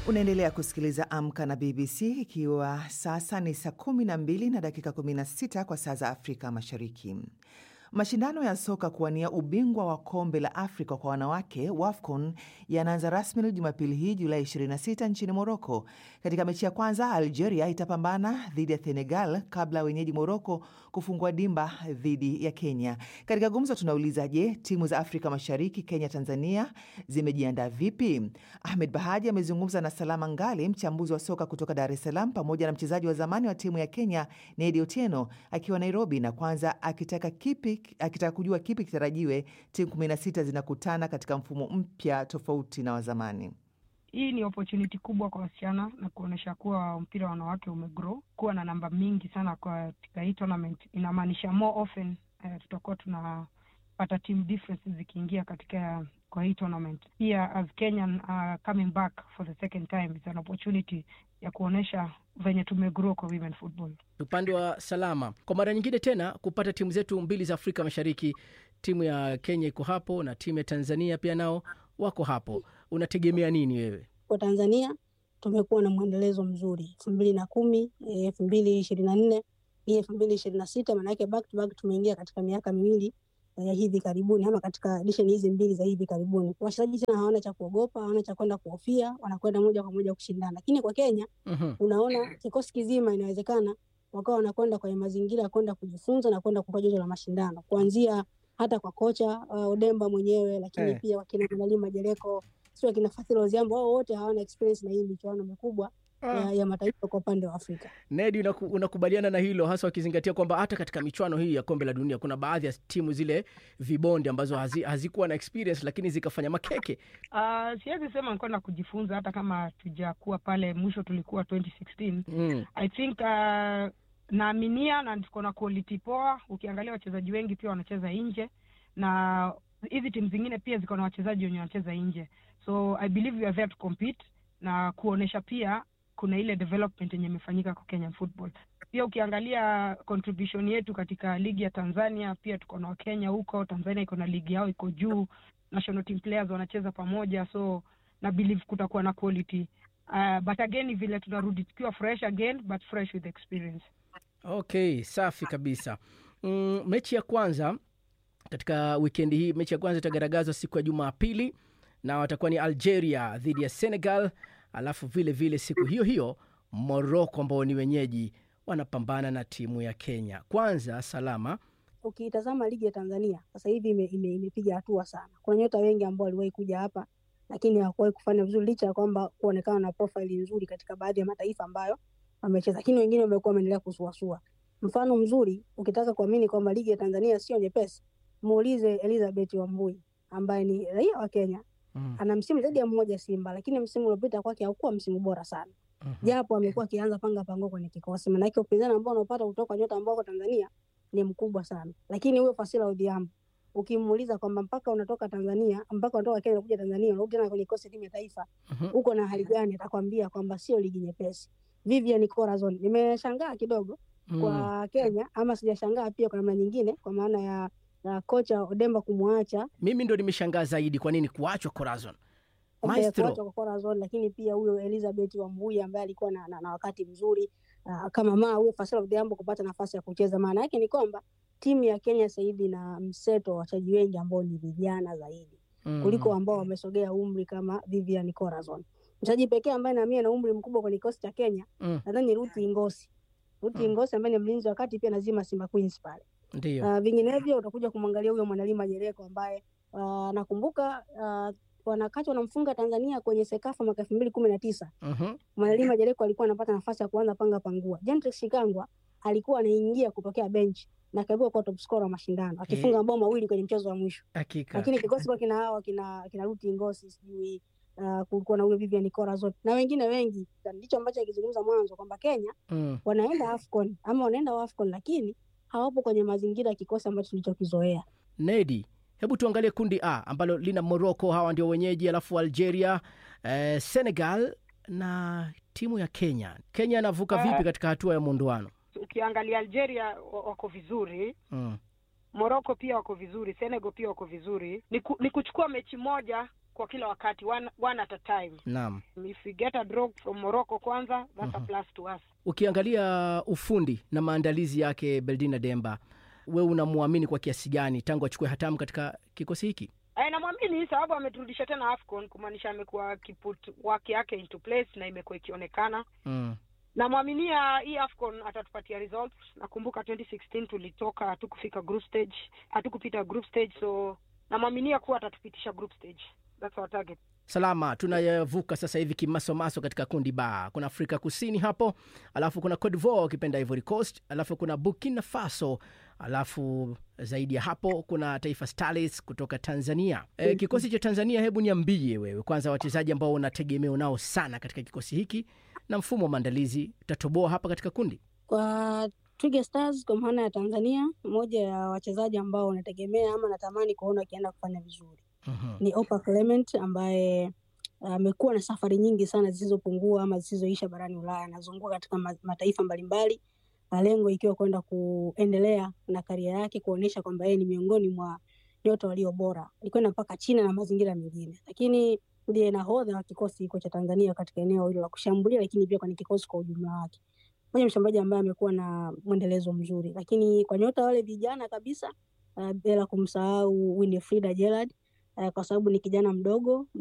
Unaendelea kusikiliza Amka na BBC ikiwa sasa ni saa 12 na dakika 16 kwa saa za Afrika Mashariki. Mashindano ya soka kuwania ubingwa wa kombe la Afrika kwa wanawake WAFCON yanaanza rasmi Jumapili hii Julai 26 nchini Moroko. Katika mechi ya kwanza, Algeria itapambana dhidi ya Senegal kabla ya wenyeji Moroko kufungua dimba dhidi ya Kenya. Katika gumzo tunauliza, je, timu za Afrika Mashariki, Kenya, Tanzania zimejiandaa vipi? Ahmed Bahaji amezungumza na Salama Ngali, mchambuzi wa soka kutoka Dar es Salaam, pamoja na mchezaji wa zamani wa timu ya Kenya Nedi Otieno akiwa Nairobi, na kwanza akitaka kipi akitaka kujua kipi kitarajiwe. Timu kumi na sita zinakutana katika mfumo mpya tofauti na wazamani. Hii ni opportunity kubwa kwa wasichana na kuonyesha kuwa mpira wa wanawake umegrow. Kuwa na namba mingi sana katika hii tournament inamaanisha more often uh, tutakuwa tunapata team differences zikiingia katika kwa hii tournament. Pia as Kenyan uh, coming back for the second time it's an opportunity ya kuonyesha venye tumegrow kwa women football. Upande wa Salama, kwa mara nyingine tena kupata timu zetu mbili za Afrika Mashariki, timu ya Kenya iko hapo na timu ya Tanzania pia nao wako hapo. Unategemea nini wewe? Kwa Tanzania tumekuwa na mwendelezo mzuri elfu mbili na kumi elfu mbili ishirini na nne hii elfu mbili ishirini na sita maanake back to back tumeingia katika miaka miwili ya hivi karibuni ama katika edition hizi mbili za hivi karibuni, wachezaji tena hawana cha kuogopa, hawana cha kwenda kuhofia, wanakwenda moja kwa moja kushindana. Lakini kwa Kenya Mhm. unaona kikosi kizima inawezekana wakawa wanakwenda kwenye mazingira ya kwenda kujifunza na kwenda kupa joto la mashindano, kuanzia hata kwa kocha uh, Odemba mwenyewe, lakini Eh. pia wakina Manali Majereko, sio wakina Fadhili Oziambo, wao wote hawana experience na hii michuano mikubwa ya, ya mataifa kwa upande wa Afrika. Nedi, unaku, unakubaliana na hilo hasa wakizingatia kwamba hata katika michuano hii ya kombe la dunia kuna baadhi ya timu zile vibonde ambazo hazi, hazikuwa na experience lakini zikafanya makeke. Uh, siwezi sema nkwenda kujifunza hata kama tujakuwa pale mwisho tulikuwa 2016 Mm. I think uh, naaminia na tuko na quality poa. Ukiangalia wachezaji wengi pia wanacheza nje, na hizi timu zingine pia ziko na wachezaji wenye wanacheza nje, so I believe we are there to compete na kuonesha pia kuna ile development yenye imefanyika kwa Kenyan football. Pia ukiangalia contribution yetu katika ligi ya Tanzania, pia tuko na Wakenya huko. Tanzania iko na ligi yao iko juu, national team players wanacheza pamoja, so na believe kutakuwa na quality uh, but again vile tunarudi tukiwa fresh again but fresh with experience. Okay, safi kabisa. Mm, mechi ya kwanza katika wikendi hii, mechi ya kwanza itagaragazwa siku ya Jumapili na watakuwa ni Algeria dhidi ya Senegal, alafu vile vile siku hiyo hiyo Morocco ambao ni wenyeji wanapambana na timu ya Kenya. Kwanza Salama, Ukitazama ligi ya Tanzania sasa hivi ime- ime- imepiga hatua sana. Kuna nyota wengi ambao waliwahi kuja hapa lakini hawakuwahi kufanya vizuri, licha ya kwamba kuonekana na profile nzuri katika baadhi ya mataifa ambayo wamecheza, lakini wengine wamekuwa wameendelea kusuasua. Mfano mzuri, ukitaka kuamini kwamba ligi ya Tanzania sio nyepesi, muulize Elizabeth Wambui ambaye ni raia wa Kenya. mm. Ana msimu zaidi ya mmoja Simba, lakini msimu uliopita kwake haukuwa msimu bora sana mhm. japo amekuwa akianza panga pango kwenye kikosi, maanake upinzani ambao unaopata kutoka nyota ambao wako Tanzania ni mkubwa sana. Lakini huyo Fasila Odhiambo ukimuuliza kwamba mpaka unatoka Tanzania mpaka unatoka Kenya kuja Tanzania unarudi tena kwenye kikosi timu ya taifa Mhm. uko na hali gani, atakwambia kwamba sio ligi nyepesi. Vivian Corazon, nimeshangaa kidogo Mm. kwa Kenya, ama sijashangaa pia kwa namna nyingine, kwa maana ya, ya kocha Odemba kumwacha Mimi ndo nimeshangaa zaidi, kwa nini kuachwa Corazon Eh, maestro. kuachwa kwa Corazon, lakini pia huyo Elizabeth Wambui ambaye alikuwa na, na, na wakati mzuri uh, kama maa huyo Fasila Odhiambo kupata nafasi ya kucheza. Maana yake ni kwamba timu ya Kenya sasa hivi na mseto wa wachezaji wengi ambao ni vijana zaidi Mm. kuliko ambao wamesogea umri kama Vivian Corazon. Mchezaji pekee ambaye naamini ana umri mkubwa kwenye kikosi cha Kenya Mm. nadhani Ruth Ngosi. Ruth Mm. Ngosi ambaye ni mlinzi wa kati pia nazima Simba Queens pale. Ndio. Uh, vinginevyo utakuja kumwangalia huyo Mwanalima Jereko ambaye uh, nakumbuka uh, wanakati wanamfunga Tanzania kwenye Sekafa mwaka elfu mbili kumi na tisa. Mhm. Mwanalima Jereko alikuwa anapata nafasi ya kuanza panga pangua. Gentrix Shikangwa alikuwa anaingia kutokea bench na akaibuka kuwa top scorer wa mashindano akifunga mabao mawili kwenye mchezo wa mwisho, Hakika. lakini kikosi kwa kina hawa kina kina Ruti Ngosi sijui uh, kulikuwa na huyo Vivian Corazon na wengine wengi. Ndicho ambacho akizungumza mwanzo kwamba Kenya Mm. wanaenda AFCON ama wanaenda AFCON lakini hawapo kwenye mazingira ya kikosi ambacho tulichokizoea. Nedi, hebu tuangalie kundi A ambalo lina Morocco, hawa ndio wenyeji, alafu Algeria, eh, Senegal na timu ya Kenya. Kenya anavuka Ah. vipi katika hatua ya muondoano? Ukiangalia Algeria wa- wako vizuri, Mm. Morocco pia wako vizuri, Senegal pia wako vizuri. Ni, ku, ni kuchukua mechi moja kwa kila wakati one, one at a time Naam. if we get a draw from morocco kwanza that's a plus to us Ukiangalia ufundi na maandalizi yake Beldina Demba, wewe unamwamini kwa kiasi gani tangu achukue hatamu katika kikosi hiki? Eh, namwamini sababu ameturudisha tena afcon kumaanisha amekuwa akiput work yake into place na imekuwa ikionekana Mm. namwaminia hii afcon atatupatia results nakumbuka 2016 tulitoka hatukufika group stage hatukupita group stage so namwaminia kuwa atatupitisha group stage that's our target Salama, tunayavuka sasa hivi kimasomaso katika kundi ba. Kuna Afrika Kusini hapo, alafu kuna Cote d'Ivoire ukipenda Ivory Coast, alafu kuna Burkina Faso, alafu zaidi ya hapo kuna Taifa Stars kutoka Tanzania. E, kikosi cha Tanzania, hebu niambie wewe kwanza wachezaji ambao unategemea nao sana katika kikosi hiki na mfumo wa maandalizi tatoboa hapa katika kundi. Kwa Twiga Stars kwa maana ya Tanzania, moja ya wachezaji ambao unategemea ama natamani kuona wakienda kufanya vizuri Mhm. ni Opa Clement ambaye amekuwa na safari nyingi sana zisizopungua ama zisizoisha barani Ulaya. Anazunguka katika ma- mataifa mbalimbali, na lengo ikiwa kwenda kuendelea na karia yake, kuonyesha kwamba yeye ni miongoni mwa nyota walio bora. Alikwenda mpaka China na mazingira mengine, lakini ndiye nahodha wa kikosi hiko cha Tanzania katika eneo hilo la kushambulia, lakini pia kwenye kikosi kwa ujumla wake. Moja mshambuliaji ambaye amekuwa na mwendelezo mzuri, lakini kwa nyota wale vijana kabisa, uh, bila kumsahau Winifrida Gerald uh, kwa sababu ni kijana mdogo